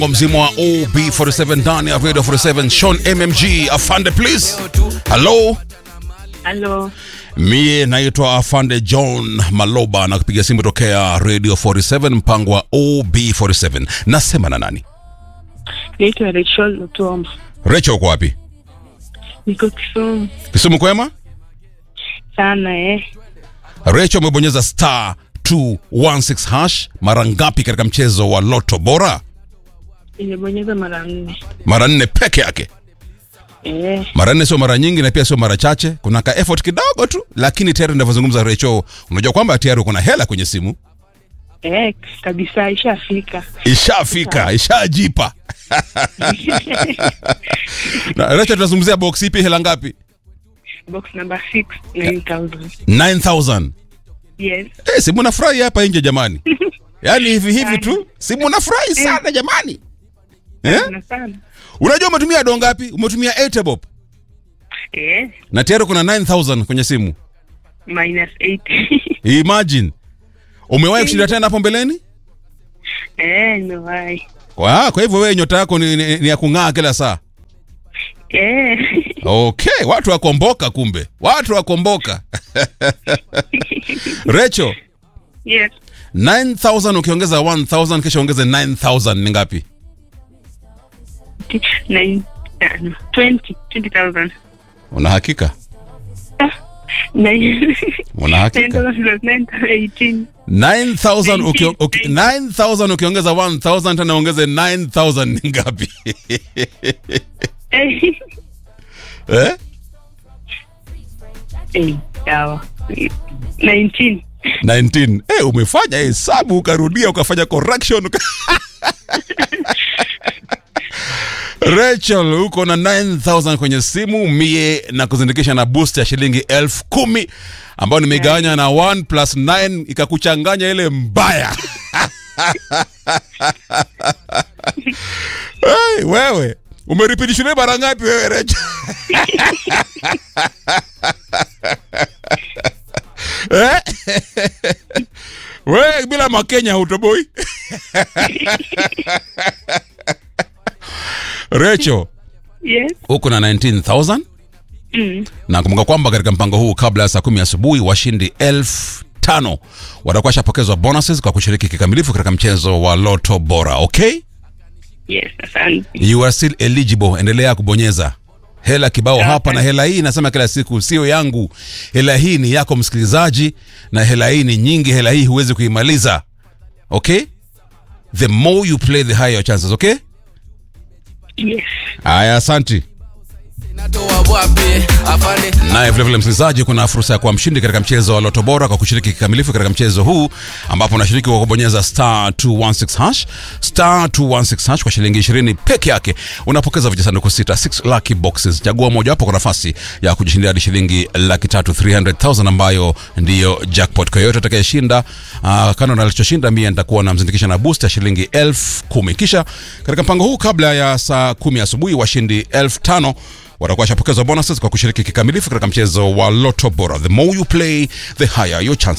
kwa mzima wa OB47 ndani ya Radio 47 Sean MMG afande please. Hello. Halo, Mie naitwa Afande John Maloba na kupiga simu tokea Radio 47 mpango wa OB47. Nasema na nani? naitwa Rachel Lutombo, Rachel uko wapi? niko Kisumu Kisumu kwema? sana eh. Rachel umebonyeza star 216 hash mara ngapi katika mchezo wa Loto Bora? Nimebonyeza mara nne Mara nne peke yake. eh. Mara nne sio mara nyingi na pia sio mara chache. Kuna ka effort kidogo tu, lakini tayari ninavyozungumza Rachel, unajua kwamba tayari uko na hela kwenye simu. Eh, kabisa ishafika. Ishafika, ishajipa. Na Rachel, tunazungumzia box ipi, hela ngapi? Box number 6 9000. 9000. Yes. Eh, si mnafurahi hapa nje jamani? Yaani hivi hivi tu, si mnafurahi sana jamani? Eh? Sana sana. Unajua umetumia do ngapi? Umetumia 8 bob. Eh, Na tayari kuna 9000 kwenye simu. minus 8. Imagine. Umewahi kushinda tena hapo mbeleni? eh, nimewahi. Kwa, kwa hivyo wewe nyota yako ni, ni, ni ya kung'aa kila saa. Eh. Okay, watu wakomboka kumbe. Watu wakomboka. Recho, yes. 9000 ukiongeza 1000 kisha ongeze 9000 ni ngapi? Nine, uh, 20 20000. Una hakika? Nine. Una hakika? 9000 18. 9000 ukio- uki- 9000 ukiongeza 1000 tena ongeze 9000 ni ngapi? Eh. eh? Eh, sawa. 19. 19. Eh, umefanya hesabu ukarudia ukafanya correction. uka- Rachel uko na 9000 kwenye simu mie na kuzindikisha na boost ya shilingi elfu kumi ambayo nimegawanya na 1 plus 9 ikakuchanganya ile mbaya. hey, wewe umeripiti shule mara ngapi wewe Rachel? Eh? we bila makenya hutoboi recho Yes. huko na 19000 Mm. na kumbuka kwamba katika mpango huu kabla ya saa kumi asubuhi washindi elfu tano watakuwa washapokezwa bonuses kwa kushiriki kikamilifu katika mchezo wa loto bora okay Yes, asante. you are still eligible endelea kubonyeza hela kibao Sawa. hapa na hela hii nasema kila siku sio yangu hela hii ni yako msikilizaji na hela hii ni nyingi hela hii huwezi kuimaliza okay the more you play the higher your chances okay Yes. haya asanti natoa wapi afande naye vilevile msikilizaji kuna fursa ya kuwa mshindi katika mchezo wa loto bora kwa kushiriki kikamilifu katika mchezo huu ambapo unashiriki kwa kubonyeza star 216 hash star 216 hash kwa shilingi 20 peke yake unapokeza vijisanduku sita 6 lucky boxes chagua mojawapo kwa nafasi ya kujishindia hadi shilingi laki tatu 300000 ambayo ndiyo jackpot kwa yoyote atakayeshinda uh, kando na alichoshinda mie nitakuwa namzindikisha na boost ya shilingi elfu kumi kisha katika mpango huu kabla ya saa kumi asubuhi washindi elfu tano watakuwa washapokezwa bonuses kwa kushiriki kikamilifu katika mchezo wa loto bora the more you play the higher your chances